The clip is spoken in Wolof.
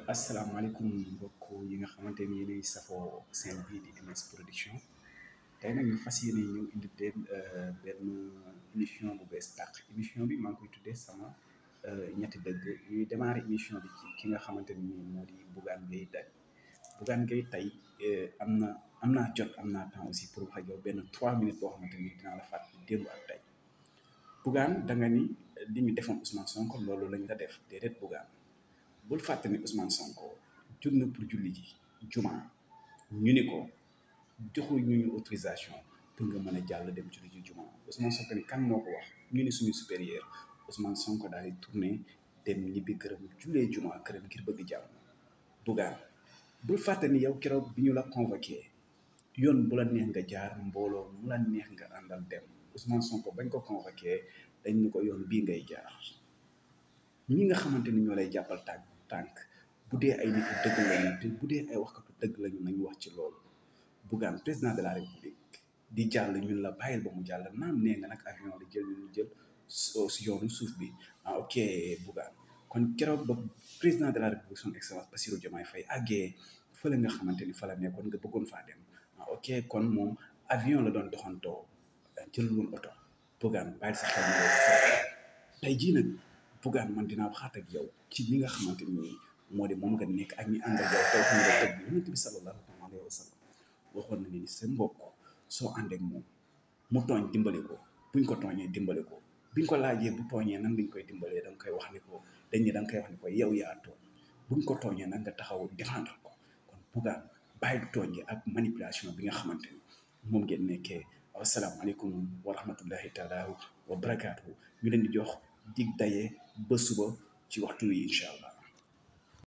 asalaamaaleykum mbokk yi nga xamante ni yéenay safoo seen bii di MS Production tey nag ñu fas yéene ñëw indi leen benn émission bu bees tàq émission bi maa ngi koy tuddee sama ñetti dëgg ñuy démarrer émission bi ci ki nga xamante ni moo di Bougane Gueye Dany Bougane Gueye tey am na am naa jot am naa temps aussi pour wax ak yow benn trois minutes boo xamante ni dinaa la fàttali démb ak tey Bougane da nga ni li ñu defoon Ousmane Sonko loolu lañ la def déedéet Bougane bul fàtte ni Ousmane Sonko jóg na pour julli ji juma ñu ni ko joxul ñu ñu autorisation pour nga mën a jàll dem julli ji juma Ousmane Sonko ni kan moo ko wax ñu ni suñu supérieur Ousmane Sonko daal di tourné dem ñibbi këram jullee juma këram ngir bëgg jàmm Bougane bul fàtte ni yow keroog bi ñu la convoqué yoon bu la neex nga jaar mbooloo mu la neex nga àndal dem Ousmane Sonko bañ ko convoqué dañ ñu ko yoon bii ngay jaar ñi nga xamante ni ñoo lay jàppal tànk tànk bu dee ay nit dëgg lañu te bu dee ay waxkatu dëgg lañu nañu wax ci loolu Bougane président de la république di jàll ñun la bàyyil ba mu jàll naam nee nga nag avion la jël ñu jël si yoonu suuf bi ah ok Bougane kon keroog ba président de la république son excellence Bassirou Diomaye Faye àggee fële nga xamante ni fa la nekkoon nga bëggoon faa dem ah ok kon moom avion la doon doxantoo jël woon oto Bougane bàyyil sa xel na tey jii nag Bougane man dinaa waxaat ak yow ci li nga xamante ni moo di moom nga nekk ak ñi ànd ak yow taw xam nga tëgg yonent bi sallallahu alayhi wa sallam waxoon na ni sa mbokk soo ànd ak moom mu tooñ dimbali ko buñ ko tooñee dimbali ko biñ ko laajee bu tooñee nan lañ koy dimbalee da nga koy wax ni ko dañ ne da nga koy wax ni ko yow yaa tooñ buñ ko tooñee nag nga taxaw défendre ko kon Bougane bàyyi du tooñee ak manipulation bi nga xamante ni moom ngeen nekkee asalaamaaleykum wa rahmatullahi taala wa barakaatu ñu leen di jox dig daye ba suba ci waxtu wi incha allah